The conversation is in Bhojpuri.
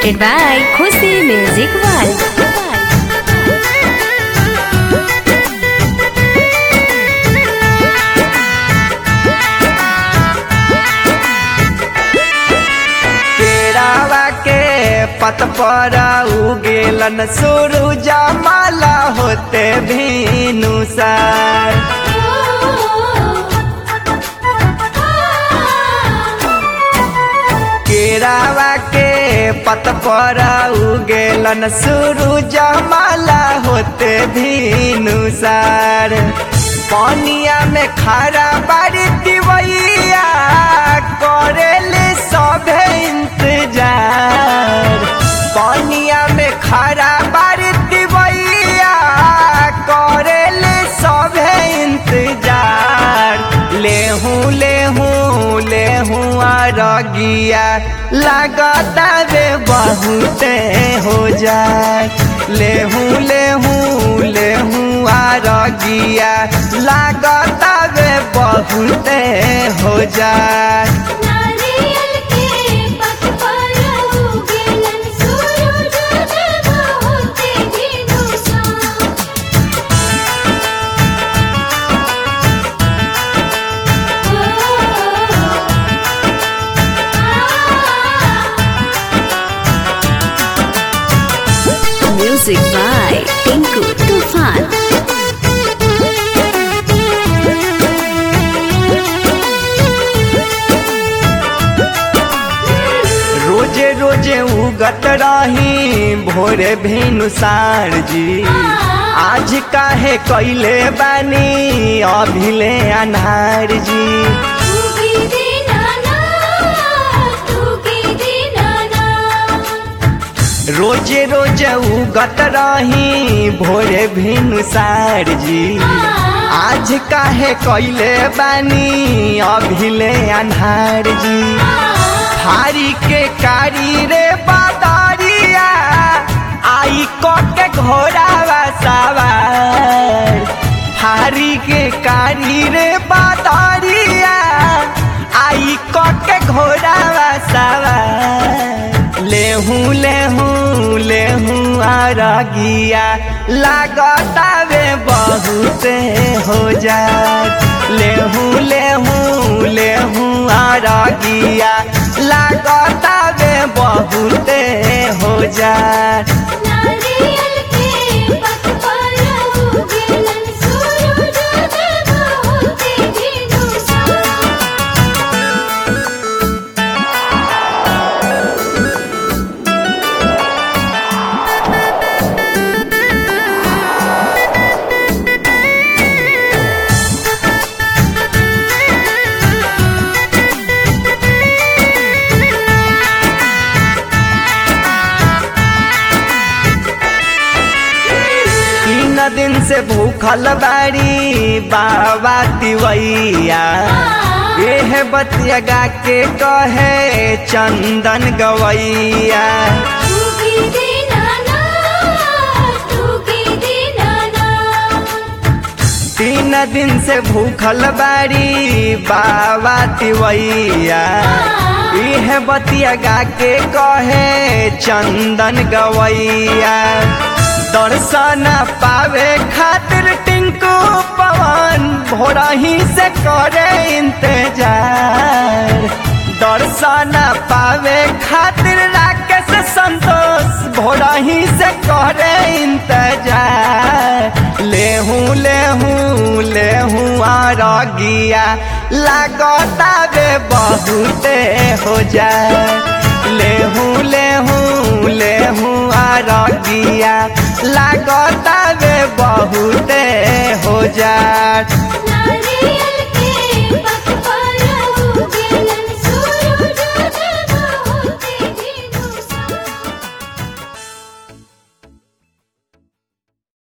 presented by Khushi Music World. केरावा के पत पर उगेलन सूरज माला होते भीनु सर केरावा के पत पर उगेलन सूरज माला होते भीनु सर पानिया में खड़ा बारी दिवैया करेले सभे इंतजार पानिया में खड़ा बारी दिवैया करेले सभे इंतजार लेहूं लेहूं लेहूं अरगिया लगता रे बहुते हो जाए लेहूं लेहूं लेहूं अरगिया लगता रे बहुते हो जाए नारियल के पत पर उगेलन सूरज जब होते दिनुसा Music by Tinku Tufan. रोजे रोजे उगत रही भोरे भेनुसार जी आज काहे कैले बानी अभिले अनार जी तूगी दीनाना तूगी दीनाना रोजे रोजे उगत रही भोरे भेनुसार जी आज काहे कैले बानी अभिले अनार जी हारी के कारी रे बादारिया आई क के घोड़ा सवार हारी के कारी रे बादारिया आई क के घोड़ा सवार लेहूं लेहूं लेहूं अरगिया लागता वे बहुते हो जाए लेहूं लेहूं लेहूं अरगिया लागता वे बहुते हो जाए नारियल के पत पर उगेलन सूरज जब होते दिनुसा तीन दिन से भूखल बाड़ी बाबा तिवैया एह बतिया गा के कहे चंदन गवैया तूगी दीनाना तूगी दीनाना तीन दिन से भूखल बाड़ी बाबा तिवैया इह बतिया गा के कहे चंदन गवैया दर्शन पावे खातिर टिंकू पवन भोरा ही से करे इंतजार दर्शन पावे खातिर राकेश संतोष भोरा ही से करे इंतजार लेहूं लेहूं लेहूं आरगिया लागता बे बहुते हो जाए लेहूं लेहूं लेहूं आरगिया लागता बे बहुते हो जाए नारियल